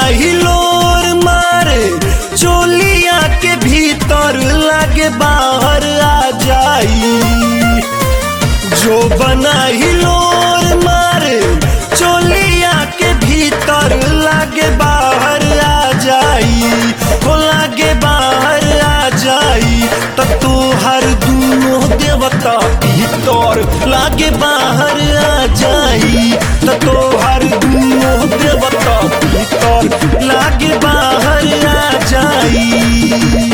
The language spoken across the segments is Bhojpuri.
बनाई लोर मारे चोलिया के भीतर लागे बाहर आ जाई जो बनाई लोर मारे चोलिया के भीतर लागे बाहर आ जाई हो लागे बाहर आ जाई त तू हर दूनो देवता भीतर लागे बाहर आ जाई त तो हर दूनो देवता भीतर लागे बाहर आ जाई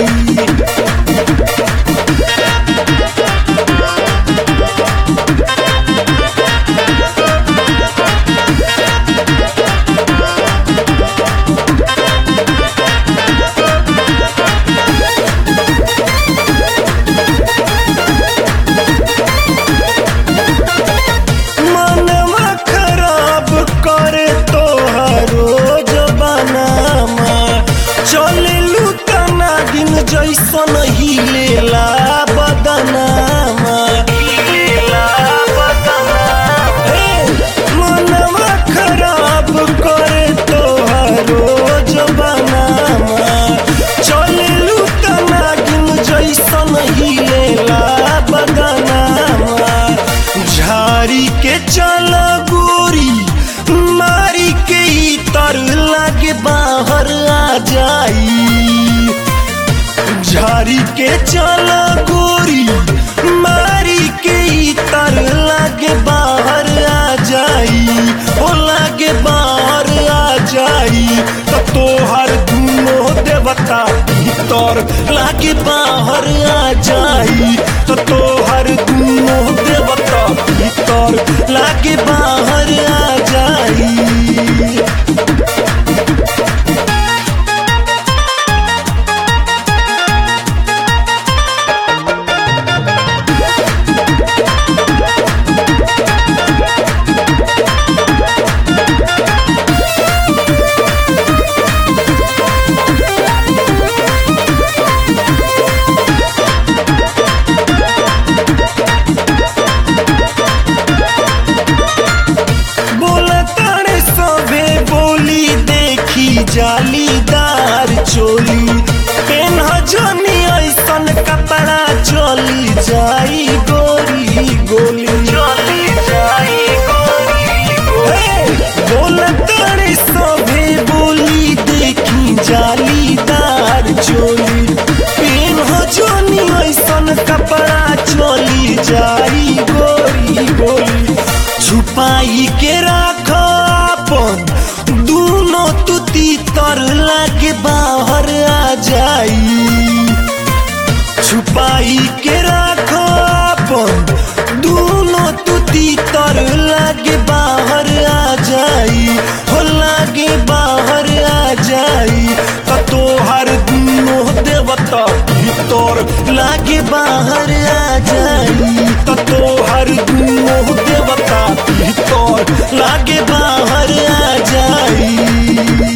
मनवा खराब करे तोहरो जबानामा चलेलू तना दिन जैसन हिलेला बदनामा हिलेला बदनामा हे मनवा खराब करे तोहरो जबानामा चलेलू तना दिन जैसन हिलेला बदनामा झारी के चल गोरी मारी के ई तर लागे बाहर आ जाई झारी के चल गोरी मारी के ई तर लागे बाहर आ जाई ओ लागे बाहर आ जाई त तोहर दूनो देवता भीतर लागे बाहर आ जाई त तोहर दूनो देवता भीतर लागे बाहर आ जाई बोलतारे सभे बोली देखी जालीदार चोली पेन जनी ऐसन कपड़ा चली जाई गोरी गोली चली जाई गोरी बोलतारे सभे बोली देखी जालीदार चोली पेन जनी ऐसन कपड़ा चली जाई गोरी गोली छुपाई के राख अपन दूनो तू तीतर लागे बाहर आ जाई छुपाई के राख अपन दूनो तू तीतर लागे बाहर आ जाई हो लागे बाहर आ जाई त तोहर दूनो देवता भीतर लागे बाहर आ जाई त तोहर दूनो देवता भीतर लागे बाहर आ जाई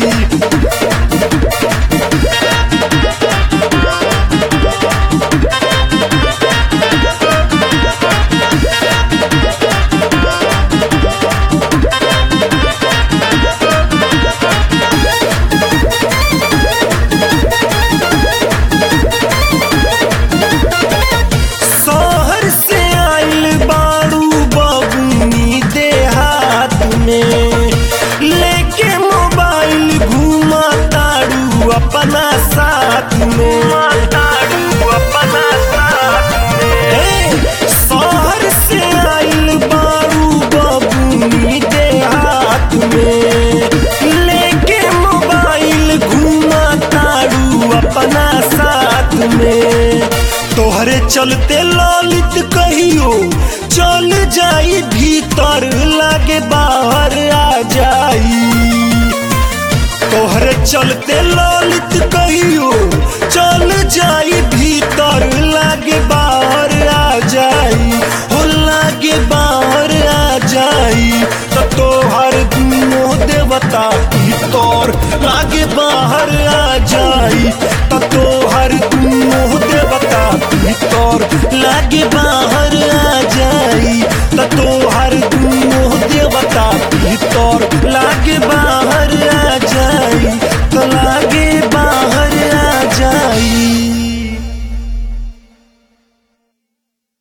शहर से आइल बाड़ू बबुनी देहात में लेके मोबाइल घुमा ताड़ू अपना साथ में ताड़ू अपना साथ में शहर से आइल बाड़ू बबुनी देहात में लेके मोबाइल घुमा ताड़ू अपना साथ में तोहरे चलते ललित कहियो चल जाई भीतर लागे बाहर आ जाई तोहरे चलते ललित कहियो चल जाई भीतर लागे बाहर आ जाई हो लागे बाहर आ जाई त तोहर दूनो देवता भीतर लागे बाहर आ जाई त तोहर दूनो देवता भीतर लागे बाहर आ जाई त तोहर दूनो देवता भीतर भीतर लागे बाहर आ जाई तो लागे बाहर आ जाई